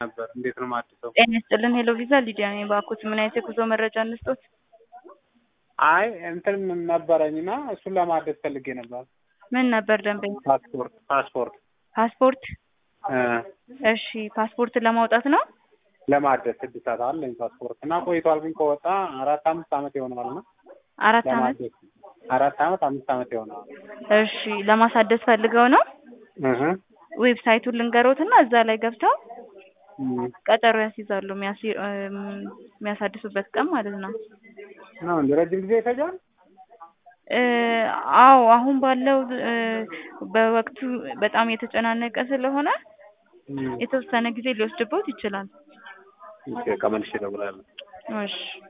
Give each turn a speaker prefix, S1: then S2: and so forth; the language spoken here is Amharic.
S1: ነበር። እንዴት ነው የማድሰው?
S2: ጤና ይስጥልን። ሄሎ ቪዛ ሊዲያ ነኝ። እባክዎት ምን አይነት የጉዞ መረጃ እንስጦት?
S1: አይ እንትን ነበረኝና እሱን ለማደስ ፈልጌ ነበር።
S2: ምን ነበር ደንበኛ?
S1: ፓስፖርት ፓስፖርት
S2: ፓስፖርት።
S1: እ
S2: እሺ ፓስፖርት ለማውጣት ነው?
S1: ለማደስ እድሳት አለኝ ፓስፖርት እና ቆይቷል፣ ግን ከወጣ አራት አምስት ዓመት ይሆነዋል እና
S2: አራት አመት።
S1: ለማደስ አራት ዓመት አምስት ዓመት ይሆነዋል።
S2: እሺ ለማሳደስ ፈልገው ነው?
S1: እህ
S2: ዌብሳይቱን ልንገሮትና እዛ ላይ ገብተው
S1: እም
S2: ቀጠሮ ያስይዛሉ። የሚያሲ- እም፣ የሚያሳድሱበት ቀን ማለት ነው።
S1: ነው እንደ ረጅም ጊዜ ይፈጃል።
S2: እ አዎ አሁን ባለው እ በወቅቱ በጣም የተጨናነቀ ስለሆነ
S1: እም
S2: የተወሰነ ጊዜ ሊወስድበት ይችላል።
S1: እሺ፣ በቃ መልሼ እደውላለሁ።
S2: እሺ